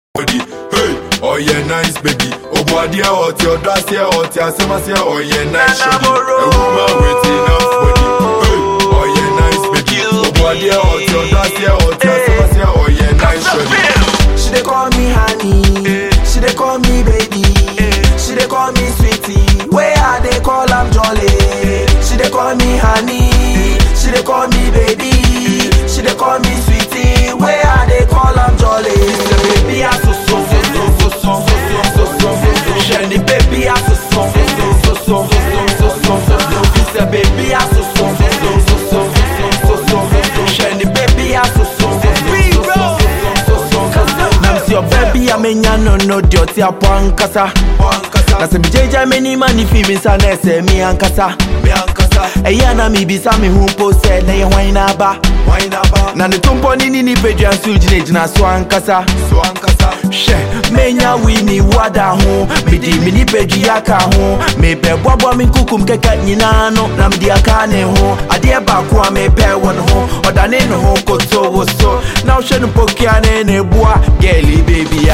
body. Hey, oh yeah, nice baby. Oh boy, dear, oh your dress here, oh your summer here, oh yeah, nice shorty. A woman with enough body. Hey, oh yeah, nice baby. Oh boy, dear, oh your dress here, oh your summer here, oh yeah, nice shorty. She dey call me honey, she dey call me baby, she dey call me sweetie. Where I dey call am jolly. She dey call me honey, she dey call me baby, she dey call me sweetie. Where I dey call am jolly. Say baby I so so so so so so so so so so so. Jenny baby I so so so so so so so so so so. Say baby I so so so so so so so so so so. Jenny baby I so so so so so so so so so. Nam si baby amenya no no di oti apo ankasa. Na sɛ megyagya m'anim a ne fi me nsa na ɛsɛ me ankasa ɛyɛ na mebisa me ho mpo sɛ na yɛ hwan na aba na ne tompɔ ne ne nipadua nso gyinagyina so ankasa hwɛ menya wi me wada ho mede me nipadua ka ho mebɛboaboa me nkukum kɛkɛ nyinaa no na mede aka ne ho adeɛ baako a mepɛ wɔ ne ho ɔdane ne ho koto wo so na wohwɛ no pokua ne ne boa gɛli babia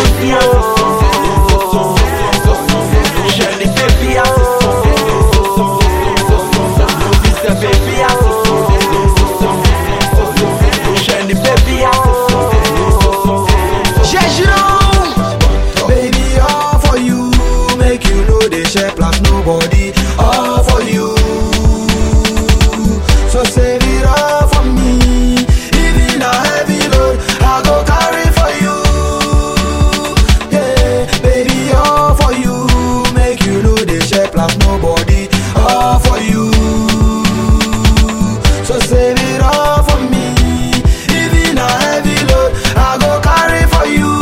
Jenny baby I so so so so so so so so so Mr. baby I so so so so so so so so Jenny baby I so so so so so so Baby, all for you, make you know they share plus nobody. All for you, so save it all for me. Even a heavy load, I go carry for you. Yeah, baby, all for you, make you know they share plus nobody. All for you, so save it all for me. Even a heavy load, I go carry for you.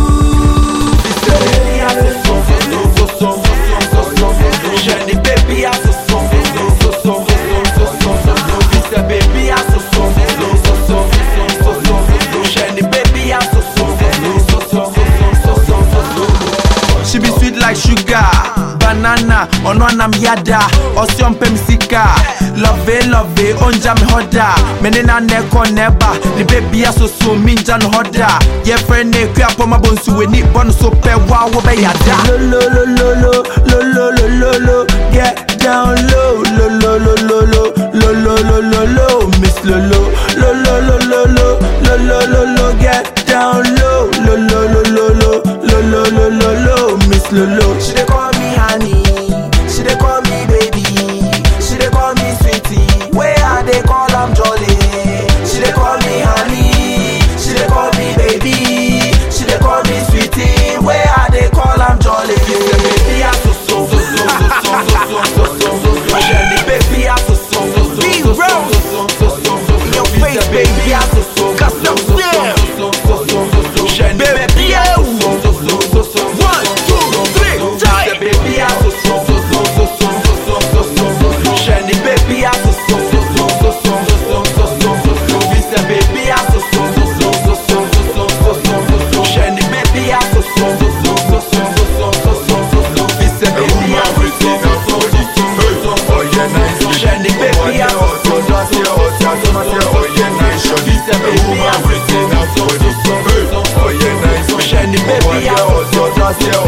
Baby I so so so so so so so so Jenny baby I so so so so so so so so so Mr. baby I so so so so so so so so Jenny baby I so so so so so so so so She be sweet like sugar, banana, ọ̀nà anam yada, ọ̀sẹ̀ ọ̀mpẹ̀m sika. Love it, love it, onja mi hoda. Mene na neko neba, ni baby asoso mi nja no hoda. Ye friend ne kwe apo ma bonsu we ni bon so pe wa wo be yada. Lo lo lo lo lo lo lo lo lo lo get down low lo lo lo lo lo lo lo lo lo lo miss lo lo lo lo lo lo lo lo lo lo lo get down low lo lo lo lo lo lo lo lo lo lo miss lo lo. She dey call me honey, she dey call me baby, she dey call me sweetie. Where I dey call am jolly. She dey call me honey, she dey call me baby, she dey call me sweetie. Where I dey call am jolly. Baby I so so so so so so so so so so. Jenny baby I so so so so so so so so so. In your face baby I so so so so so so so so so. Jenny baby I so so so so so so. One two three, tie. Baby I so so so so so so so so so so. Jenny baby I so so so so so so so so so so. Mr. baby I so so so so so so so so so so. Jenny baby I so so so so so so so so so so. Mr. A baby I woman so with so enough so body. so Hey, so so oh yeah, nice baby. Jenny Oh boy, baby I dear, so oh so your dress here, oh your summer here, oh yeah, nice shorty. A woman with enough body. Hey, oh yeah, nice baby. Jenny Oh boy, baby I dear, oh your dress here,